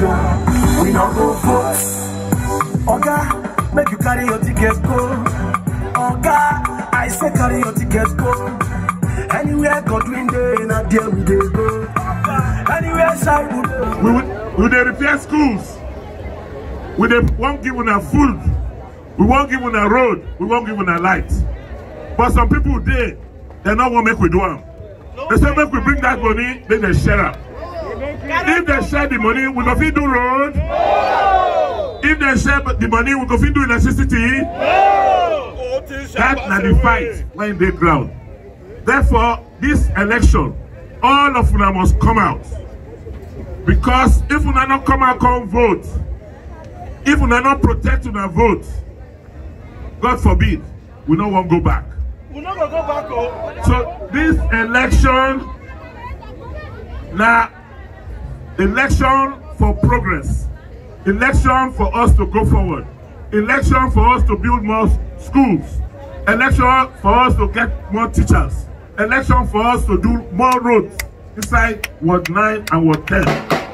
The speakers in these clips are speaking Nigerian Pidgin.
we no go vote. Oga, make you carry your ticket go. Oga, I say carry your ticket go. Anywhere Godwin dey, na there we dey go. Anywhere side we dey. we will we dey repair schools we dey wan give una food we wan give una road we wan give una light but some people dey dem no wan make we do am they say make we bring that money make dem share am if dem share the money we go fit do road if dem share the money we go fit do electricity that na the fight wey dey ground therefore this election all of una must come out because if una no come out come vote if una no protect una vote god forbid we no wan go back We no go go back o. so this election na election for progress election for us to go forward election for us to build more schools election for us to get more teachers election for us to do more roads inside ward nine and ward ten.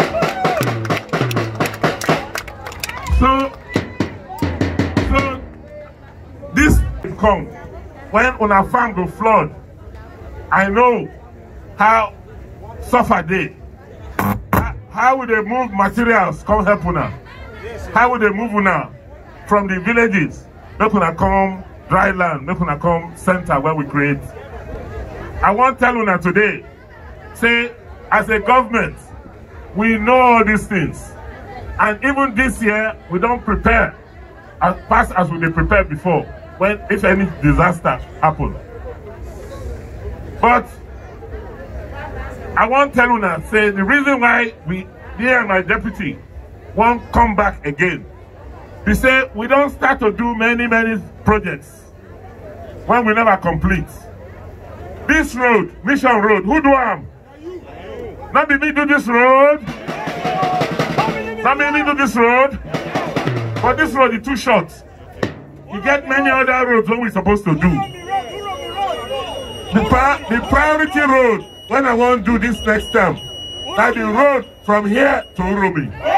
So, so this come when una farm go flood. I know how suffer dey. How- How we dey move materials come help una? How we dey move una from the villages make una come dry land, make una come center where we create. I wan tell una today, say as a government, we know all these things. And even this year, we don't prepare as fast as we dey prepare before when if any disaster happen. But I wan tell una say the reason why we me and my deputy wan come back again be say we don start to do many many projects when we never complete. This road, Mission Road, who do am? No be me do this road. No be me do this road. But this road is too short. You get many other roads wey we supposed to do. The, pri- the priority road when I wan do this next time na the road from here to Uromi.